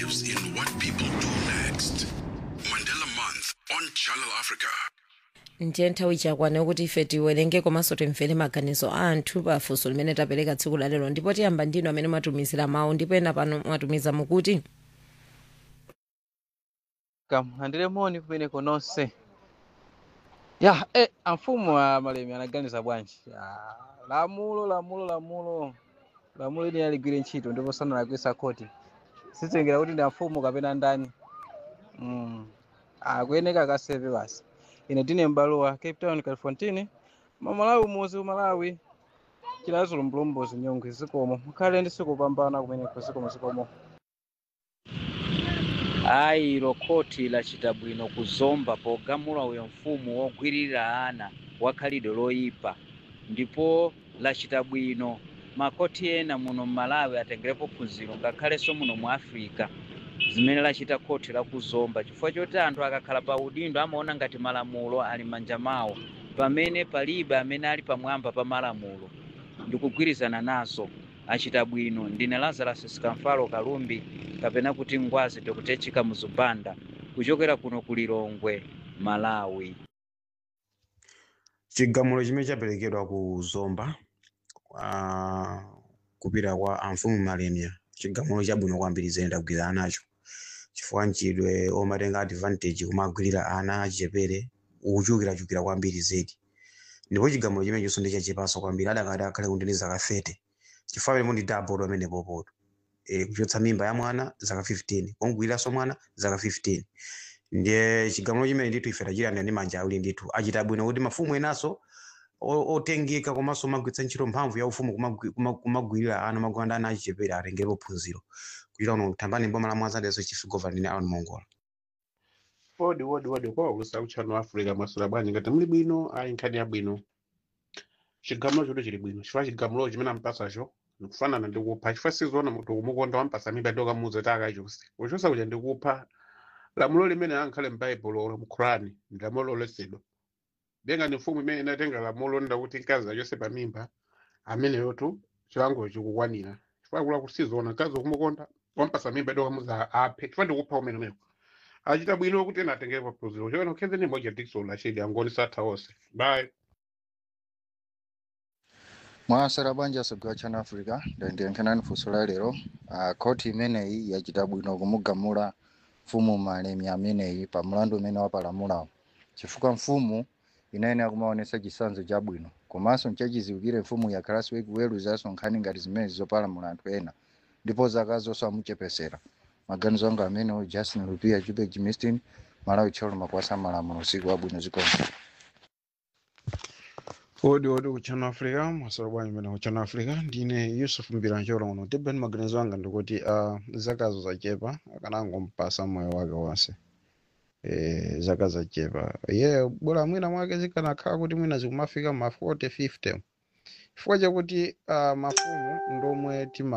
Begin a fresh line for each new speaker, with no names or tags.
lives in what people do next. Mandela Month on Channel Africa.
ndiye nthawi chakwana kuti ife tiwerenge komanso timvere maganizo a anthu pa funso limene tapereka tsiku la lero ndipo tiyamba ndinu amene mwatumizira mawu ndipo ena pano mwatumiza mukuti
kamulandire moni kumeneko nonse ya eh, amfumu a malemi anaganiza bwanji Ya, lamulo lamulo lamulo lamulo ili aligwire ntchito ndipo sanalakwisa khoti sitengera kuti ndi amfumu kapena ndani mm. akuyeneka akasepe basi ine tine m'balowa cape town califontine mamalawi umuzi umalawi chilazo mlombozi nyongwe zikomo mukhale ndi siku pambana kumeneko zikomo zikomo
ayi ilo khoti lachita bwino kuzomba pogamula uyo mfumu wogwirira ana wakhalidwe loyipa ndipo lachita bwino makoti ena muno mmalawi atengerepo phunziro ngakhalenso muno mu africa zimene lachita khoti lakuzomba chifukwa choti anthu akakhala pa udindo amaona ngati malamulo ali m'manja mawo pamene palibe amene ali pamwamba pa malamulo ndikugwirizana nazo achita bwino ndine lazarus sikamfalo kalumbi kapena kuti ngwazi dokutechika muzubanda kuchokera kuno ku lilongwe malawi
chigamulo chimene chaperekedwa ku zomba uh, kupita kwa amfumu malemya chigamulo chabwino kwambiri zene ndagwirizana nacho chifukwa nchidwe omatenga advantage kumagwirira ana achichepere ukuchulukirachulukira kwambiri zedi ndipo chigamulo chimene chonso ndichachepanso kwambiri adakati akhale kundini zaka 30 chifukwa pene mundi double amene popoto e, kuchotsa mimba ya mwana zaka 15 kongwiriranso mwana zaka 15 ndiye chigamulo chimene ndithu ife tachilanda ndi manja awiri ndithu achita bwino kuti mafumu enanso o- otengeka komanso omagwiritsa ntchito mphamvu ya ufumu kumagwi- kuma- kumagwirira ana magwanda ana achichepere atengerepo phunziro kuchita uno thambani mboma la mwanzadeso chief governor ndine alan mongola
wodi wodi wodi kwa ulusa uchano africa masula bwanji ngati muli bwino ayi nkhani ya bwino chigamulo choto chili bwino chifukwa chigamulo chimene ampasacho nikufanana ndikupha chifukwa sizoona munthu kumukonda wampasa mimba ndokamuza takachonse kuchosa kuja ndikupha lamulo limene ankhale m'baibulo olo mu qurani ndi lamulo loletsedwa benga ni mfumu imene inatenga lamulo nda kuti mkazi achose pa mimba ameneyotu chilango chikukwanira chifukwa kula kuti sizoona mkazi kumukonda wampasa mimba ndokamuza aphe chifukwa ndikupha umene umene achita bwino kuti ena atengerepo phunziro chokena ukhenze ni moja dikson lachidi angoni satha onse bye
mwasera bwanji asogwa chana africa ndiyenkhanani funso la lero uh, khoti imeneyi yachita bwino kumugamula mfumu malemi ameneyi pa mlandu umene wapalamulawo chifukwa mfumu inayenera kumaonesa chisanzo chabwino komanso nchachiziwikire mfumu yakhalanso ikuweruzanso nkhani ngati zimene zopalamula anthu ena ndipo zaka zonse amuchepesera maganizo anga amenewo justin lupia jubek jimistin malawi tcholo makwasa malamulo usiku wabwino zikomo
odi odi kuchano africa masolo bwanji mene kuchano africa ndine yusuf mbirancholo uno tibeni maganizo anga ndikuti uh, zakazo zachepa akanangompasa moyo wake wonse e, zaka zachepa ye bora mwina mwake zikanakhala kuti mwina zikumafika ma 40 50 chifukwa chakuti uh, mafumu ndomwe tima